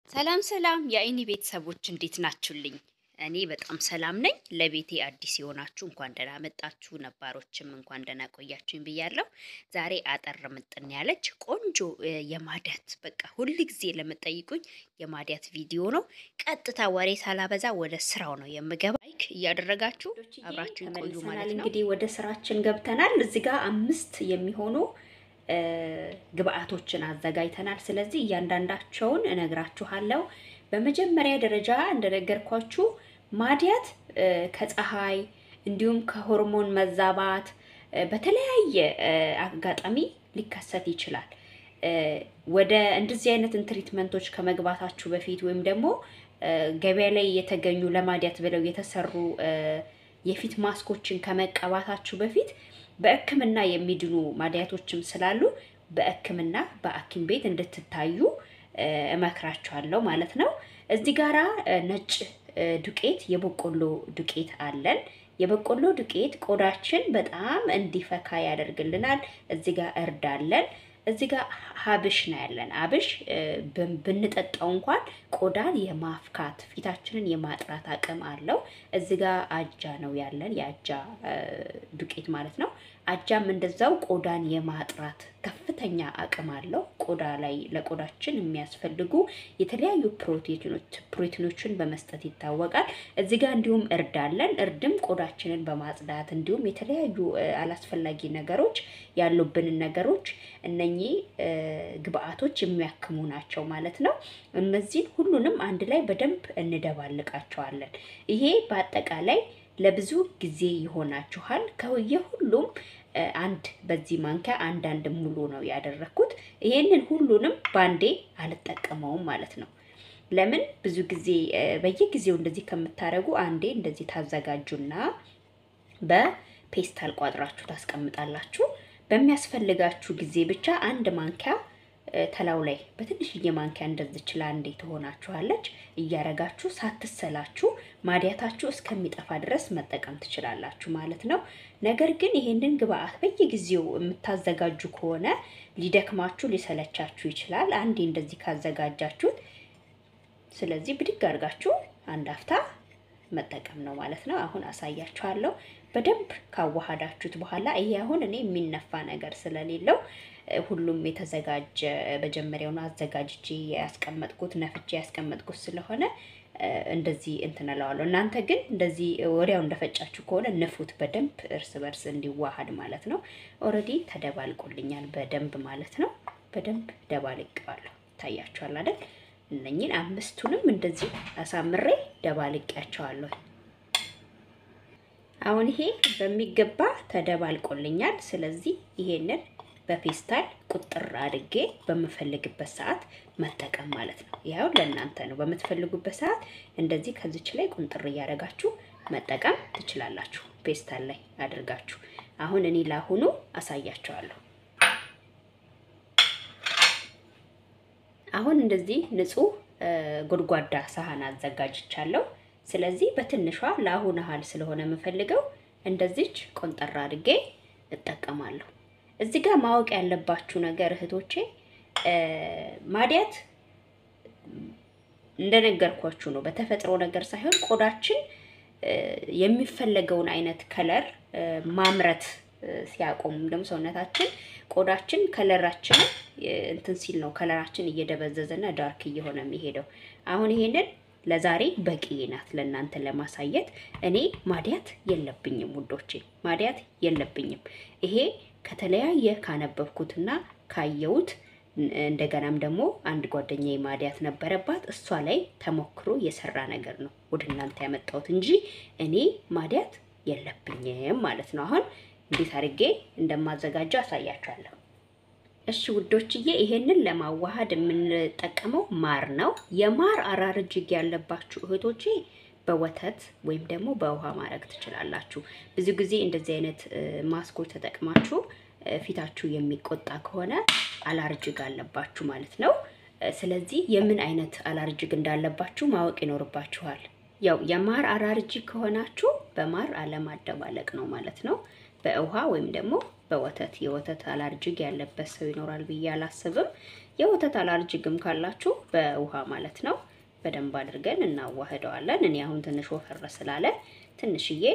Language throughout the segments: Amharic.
ሰላም ሰላም የአይኒ ቤተሰቦች እንዴት ናችሁልኝ? እኔ በጣም ሰላም ነኝ። ለቤቴ አዲስ የሆናችሁ እንኳን ደህና መጣችሁ፣ ነባሮችም እንኳን ደህና ቆያችሁኝ ብያለሁ። ዛሬ አጠር ምጥን ያለች ቆንጆ እ የማዲያት በቃ ሁል ጊዜ ለምጠይቁኝ የማዲያት ቪዲዮ ነው። ቀጥታ ወሬ ሳላበዛ ወደ ስራው ነው የምገባ። ላይክ እያደረጋችሁ አብራችሁ ቆዩ ማለት ነው። እንግዲህ ወደ ስራችን ገብተናል። እዚህ ጋር አምስት የሚሆኑ እ ግብአቶችን አዘጋጅተናል። ስለዚህ እያንዳንዳቸውን እነግራችኋለሁ። በመጀመሪያ ደረጃ እንደነገርኳችሁ ማዲያት እ ከፀሐይ እንዲሁም ከሆርሞን መዛባት እ በተለያየ እ አጋጣሚ ሊከሰት ይችላል። እ ወደ እንደዚህ አይነትን ትሪትመንቶች ከመግባታችሁ በፊት ወይም ደግሞ እ ገበያ ላይ የተገኙ ለማዲያት ብለው የተሰሩ እ የፊት ማስኮችን ከመቀባታችሁ በፊት በሕክምና የሚድኑ ማዲያቶችም ስላሉ በሕክምና በሐኪም ቤት እንድትታዩ እ እመክራችኋለሁ ማለት ነው። እዚህ ጋራ እ ነጭ እ ዱቄት የበቆሎ ዱቄት አለን። የበቆሎ ዱቄት ቆዳችን በጣም እንዲፈካ ያደርግልናል። እዚህ ጋር እርድ አለን። እዚህ ጋር ሀብሽ ነው ያለን። አብሽ እ ብን- ብንጠጣው እንኳን ቆዳን የማፍካት ፊታችንን የማጥራት አቅም አለው። እዚህ ጋር አጃ ነው ያለን፣ የአጃ እ ዱቄት ማለት ነው። አጃም እንደዛው ቆዳን የማጥራት ከፍተኛ አቅም አለው። ቆዳ ላይ ለቆዳችን የሚያስፈልጉ የተለያዩ ፕሮቲኖች ፕሮቲኖችን በመስጠት ይታወቃል። እዚህ ጋር እንዲሁም እርድ አለን። እርድም ቆዳችንን በማጽዳት እንዲሁም የተለያዩ እ አላስፈላጊ ነገሮች ያሉብንን ነገሮች እነኚህ እ ግብአቶች የሚያክሙ ናቸው ማለት ነው። እነዚህን ሁሉንም አንድ ላይ በደንብ እንደባልቃቸዋለን። ይሄ በአጠቃላይ ለብዙ ጊዜ ይሆናችኋል። ከየሁሉም እ አንድ በዚህ ማንኪያ አንዳንድ ሙሉ ነው ያደረኩት። ይሄንን ሁሉንም ባንዴ አልጠቀመውም ማለት ነው። ለምን ብዙ ጊዜ እ በየጊዜው እንደዚህ ከምታደርጉ አንዴ እንደዚህ ታዘጋጁና በፔስታል ቋጥራችሁ ታስቀምጣላችሁ። በሚያስፈልጋችሁ ጊዜ ብቻ አንድ ማንኪያ እ ተላው ላይ በትንሽዬ ማንኪያ እንደዚች ለአንዴ ትሆናችኋለች እያረጋችሁ ሳትሰላችሁ ማዲያታችሁ እስከሚጠፋ ድረስ መጠቀም ትችላላችሁ ማለት ነው። ነገር ግን ይሄንን ግብአት በየጊዜው የምታዘጋጁ ከሆነ ሊደክማችሁ፣ ሊሰለቻችሁ ይችላል። አንዴ እንደዚህ ካዘጋጃችሁት ስለዚህ ብድግ አድርጋችሁ አንድ አፍታ መጠቀም ነው ማለት ነው። አሁን አሳያችኋለሁ። በደንብ ካዋሃዳችሁት በኋላ ይሄ አሁን እኔ የሚነፋ ነገር ስለሌለው እ ሁሉም የተዘጋጀ መጀመሪያውን አዘጋጅቼ ያስቀመጥኩት ነፍቼ ያስቀመጥኩት ስለሆነ እ እንደዚህ እንትን እለዋለሁ። እናንተ ግን እንደዚህ ወዲያው እንደፈጫችሁ ከሆነ ንፉት በደንብ እርስ በርስ እንዲዋሃድ ማለት ነው። ኦልሬዲ ተደባልቆልኛል በደንብ ማለት ነው። በደንብ ደባልቄዋለሁ። ይታያችኋል አይደል? እነኝን አምስቱንም እንደዚህ አሳምሬ ደባልቄያቸዋለሁ። አሁን ይሄ በሚገባ ተደባልቆልኛል። ስለዚህ ይሄንን በፔስታል ቁጥር አድርጌ በምፈልግበት ሰዓት መጠቀም ማለት ነው። ያው ለእናንተ ነው። በምትፈልጉበት ሰዓት እንደዚህ ከዚች ላይ ቁንጥር እያደረጋችሁ መጠቀም ትችላላችሁ። ፔስታል ላይ አድርጋችሁ። አሁን እኔ ላሁኑ አሳያቸዋለሁ። አሁን እንደዚህ ንጹህ ጎድጓዳ ሳህን አዘጋጅቻለሁ። ስለዚህ በትንሿ ለአሁን ያህል ስለሆነ የምፈልገው እንደዚች ቆንጠራ አድርጌ እጠቀማለሁ። እዚህ ጋር ማወቅ ያለባችሁ ነገር እህቶቼ፣ ማዲያት እንደነገርኳችሁ ነው። በተፈጥሮ ነገር ሳይሆን ቆዳችን የሚፈለገውን አይነት ከለር ማምረት ሲያቆም ደግሞ ሰውነታችን ቆዳችን ከለራችን እንትን ሲል ነው ከለራችን እየደበዘዘና ዳርክ እየሆነ የሚሄደው። አሁን ይሄንን ለዛሬ በቂ ናት ለእናንተ ለማሳየት። እኔ ማዲያት የለብኝም ውዶቼ፣ ማዲያት የለብኝም። ይሄ ከተለያየ ካነበብኩትና ካየሁት እንደገናም ደግሞ አንድ ጓደኛዬ ማዲያት ነበረባት። እሷ ላይ ተሞክሮ የሰራ ነገር ነው ወደ እናንተ ያመጣሁት እንጂ እኔ ማዲያት የለብኝም ማለት ነው። አሁን እንዴት አድርጌ እንደማዘጋጀው አሳያችኋለሁ። እሺ ውዶችዬ፣ ይሄንን ለማዋሃድ የምንጠቀመው ማር ነው። የማር አራር እጅግ ያለባችሁ እህቶቼ በወተት ወይም ደግሞ በውሃ ማድረግ ትችላላችሁ። ብዙ ጊዜ እንደዚህ አይነት ማስኮች ተጠቅማችሁ ፊታችሁ የሚቆጣ ከሆነ አላርጅግ አለባችሁ ማለት ነው። ስለዚህ የምን አይነት አላርጅግ እንዳለባችሁ ማወቅ ይኖርባችኋል። ያው የማር አላርጂክ ከሆናችሁ በማር አለማደባለቅ ነው ማለት ነው። በውሃ ወይም ደግሞ በወተት የወተት አላርጂክ ያለበት ሰው ይኖራል ብዬ አላስብም። የወተት አላርጅግም ካላችሁ በውሃ ማለት ነው በደንብ አድርገን እናዋህደዋለን። እኔ አሁን ትንሽ ወፈር ስላለ ትንሽዬ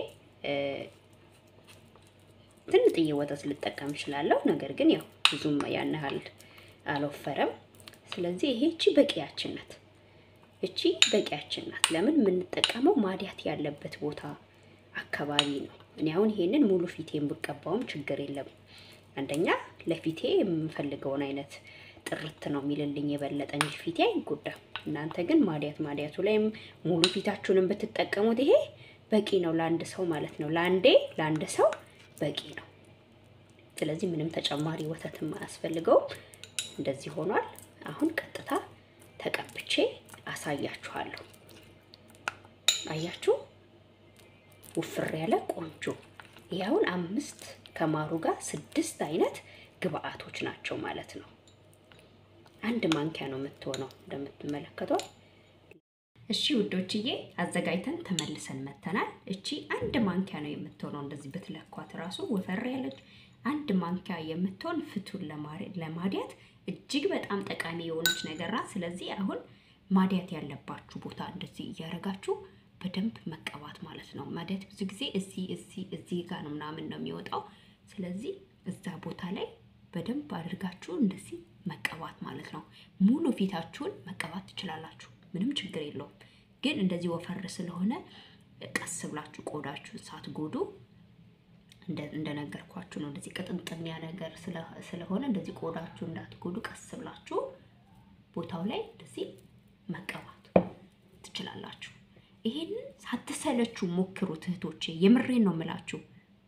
ትንጥዬ ወተት ልጠቀም እችላለሁ። ነገር ግን ያው ብዙም ያን ያህል አልወፈረም። ስለዚህ ይሄ እቺ በቂያችን ናት። እቺ በቂያችን ናት። ለምን የምንጠቀመው ማዲያት ያለበት ቦታ አካባቢ ነው። እኔ አሁን ይሄንን ሙሉ ፊቴን ብቀባውም ችግር የለም። አንደኛ ለፊቴ የምፈልገውን አይነት ጥርት ነው የሚልልኝ የበለጠ እንጂ ፊቴ አይጎዳም። እናንተ ግን ማዲያት ማዲያቱ ላይም ሙሉ ፊታችሁንም ብትጠቀሙት ይሄ በቂ ነው ለአንድ ሰው ማለት ነው። ለአንዴ ለአንድ ሰው በቂ ነው። ስለዚህ ምንም ተጨማሪ ወተትም አያስፈልገውም። እንደዚህ ሆኗል። አሁን ቀጥታ ተቀብቼ አሳያችኋለሁ። አያችሁ፣ ውፍር ያለ ቆንጆ። ይህ አሁን አምስት ከማሩ ጋር ስድስት አይነት ግብአቶች ናቸው ማለት ነው። አንድ ማንኪያ ነው የምትሆነው እንደምትመለከቷት። እሺ ውዶችዬ አዘጋጅተን ተመልሰን መተናል። እቺ አንድ ማንኪያ ነው የምትሆነው። እንደዚህ ብትለኳት ራሱ ወፈር ያለች አንድ ማንኪያ የምትሆን ፍቱን ለማዲያት እጅግ በጣም ጠቃሚ የሆነች ነገር ናት። ስለዚህ አሁን ማዲያት ያለባችሁ ቦታ እንደዚህ እያደረጋችሁ በደንብ መቀባት ማለት ነው። ማዲያት ብዙ ጊዜ እዚህ እዚህ እዚህ ጋር ነው ምናምን ነው የሚወጣው። ስለዚህ እዛ ቦታ ላይ በደንብ አድርጋችሁ እንደዚህ መቀባት ማለት ነው። ሙሉ ፊታችሁን መቀባት ትችላላችሁ። ምንም ችግር የለውም። ግን እንደዚህ ወፈር ስለሆነ ቀስ ብላችሁ ቆዳችሁን ሳትጎዱ እንደነገርኳችሁ ነው። እንደዚህ ቅጥንጥን ያ ነገር ስለሆነ እንደዚህ ቆዳችሁ እንዳትጎዱ ቀስ ብላችሁ ቦታው ላይ እንደዚህ መቀባት ትችላላችሁ። ይሄንን ሳትሰለችሁ ሞክሩት እህቶቼ፣ የምሬን ነው የምላችሁ።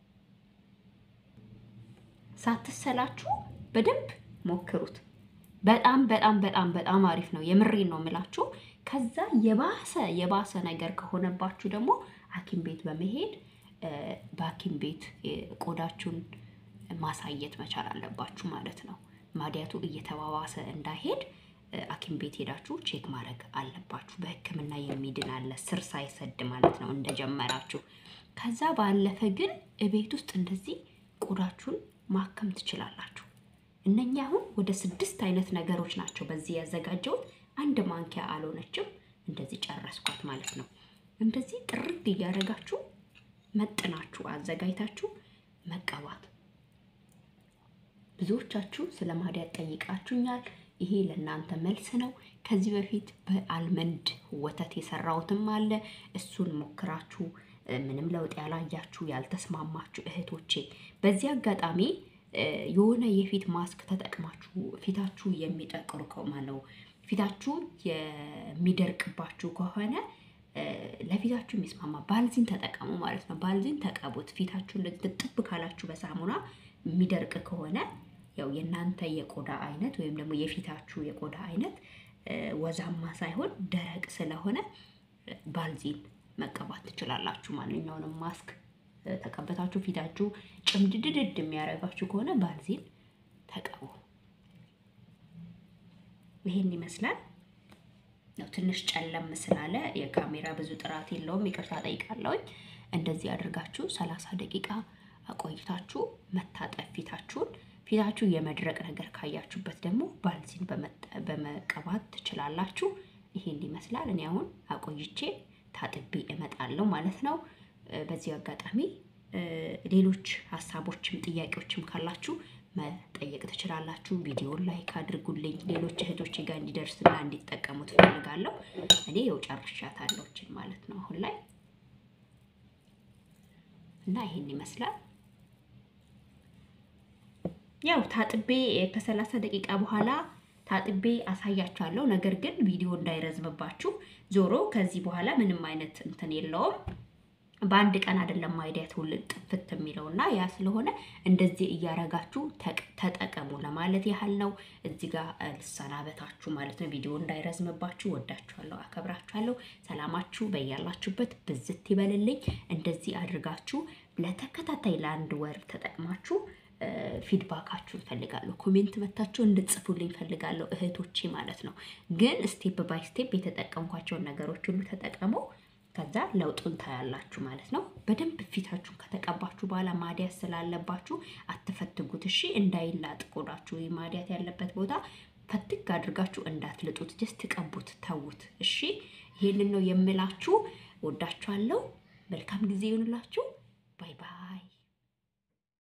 ሳትሰላችሁ በደንብ ሞክሩት። በጣም በጣም በጣም በጣም አሪፍ ነው። የምሬን ነው የምላችሁ። ከዛ የባሰ የባሰ ነገር ከሆነባችሁ ደግሞ ሐኪም ቤት በመሄድ በሐኪም ቤት ቆዳችሁን ማሳየት መቻል አለባችሁ ማለት ነው። ማዲያቱ እየተባባሰ እንዳይሄድ ሐኪም ቤት ሄዳችሁ ቼክ ማድረግ አለባችሁ። በሕክምና የሚድን አለ ስር ሳይሰድ ማለት ነው እንደጀመራችሁ። ከዛ ባለፈ ግን እቤት ውስጥ እንደዚህ ቆዳችሁን ማከም ትችላላችሁ። እነኛ አሁን ወደ ስድስት አይነት ነገሮች ናቸው በዚህ ያዘጋጀሁት። አንድ ማንኪያ አልሆነችም። እንደዚህ ጨረስኳት ማለት ነው። እንደዚህ ጥርግ እያደረጋችሁ መጥናችሁ አዘጋጅታችሁ መቀባት። ብዙዎቻችሁ ስለ ማዲያት ጠይቃችሁኛል። ይሄ ለእናንተ መልስ ነው። ከዚህ በፊት በአልመንድ ወተት የሰራሁትም አለ። እሱን ሞክራችሁ ምንም ለውጥ ያላያችሁ ያልተስማማችሁ እህቶቼ በዚህ አጋጣሚ የሆነ የፊት ማስክ ተጠቅማችሁ ፊታችሁ የሚጠቅሩ ከማነው ፊታችሁ የሚደርቅባችሁ ከሆነ ለፊታችሁ የሚስማማ ባልዚን ተጠቀሙ ማለት ነው። ባልዚን ተቀቡት። ፊታችሁ እንደዚህ ጥብ ካላችሁ በሳሙና የሚደርቅ ከሆነ ያው የእናንተ የቆዳ አይነት ወይም ደግሞ የፊታችሁ የቆዳ አይነት ወዛማ ሳይሆን ደረቅ ስለሆነ ባልዚን መቀባት ትችላላችሁ። ማንኛውንም ማስክ ተቀበታችሁ ፊታችሁ ጭምድድድድ የሚያደርጋችሁ ከሆነ ባልዚን ተቀቡ። ይሄን ይመስላል። ያው ትንሽ ጨለም ስላለ የካሜራ ብዙ ጥራት የለውም፣ ይቅርታ ጠይቃለሁኝ። እንደዚህ አድርጋችሁ ሰላሳ ደቂቃ አቆይታችሁ መታጠብ ፊታችሁን። ፊታችሁ የመድረቅ ነገር ካያችሁበት ደግሞ ባልዚን በመቀባት ትችላላችሁ። ይሄን ይመስላል። እኔ አሁን አቆይቼ ታጥቤ እመጣለሁ ማለት ነው። በዚህ አጋጣሚ ሌሎች ሀሳቦችም ጥያቄዎችም ካላችሁ መጠየቅ ትችላላችሁ። ቪዲዮን ላይክ አድርጉልኝ። ሌሎች እህቶች ጋር እንዲደርስና እንዲጠቀሙ ትፈልጋለሁ። እኔ የው ጨርሻታለሁ ማለት ነው አሁን ላይ እና ይሄን ይመስላል። ያው ታጥቤ ከሰላሳ ደቂቃ በኋላ ታጥቤ አሳያችኋለሁ። ነገር ግን ቪዲዮ እንዳይረዝምባችሁ ዞሮ ከዚህ በኋላ ምንም አይነት እንትን የለውም። በአንድ ቀን አይደለም ማዲያት ሁሉ ጥፍት የሚለው እና ያ ስለሆነ እንደዚህ እያረጋችሁ ተጠቀሙ ለማለት ያህል ነው። እዚህ ጋር ልሰናበታችሁ ማለት ነው። ቪዲዮ እንዳይረዝምባችሁ። ወዳችኋለሁ፣ አከብራችኋለሁ። ሰላማችሁ በያላችሁበት ብዝት ይበልልኝ። እንደዚህ አድርጋችሁ ለተከታታይ ለአንድ ወር ተጠቅማችሁ ፊድባካችሁ እፈልጋለሁ። ኮሜንት መታችሁ እንድጽፉልኝ እፈልጋለሁ እህቶቼ ማለት ነው። ግን ስቴፕ ባይ ስቴፕ የተጠቀምኳቸውን ነገሮች ሁሉ ተጠቀሙ። ከዛ ለውጡን ታያላችሁ ማለት ነው። በደንብ ፊታችሁን ከተቀባችሁ በኋላ ማዲያት ስላለባችሁ አትፈትጉት፣ እሺ። እንዳይላጥ ቆዳችሁ ማዲያት ያለበት ቦታ ፈትግ አድርጋችሁ እንዳትልጡት፣ ጀስት ቀቡት፣ ተዉት። እሺ ይሄንን ነው የምላችሁ። ወዳችኋለሁ። መልካም ጊዜ ይሁንላችሁ።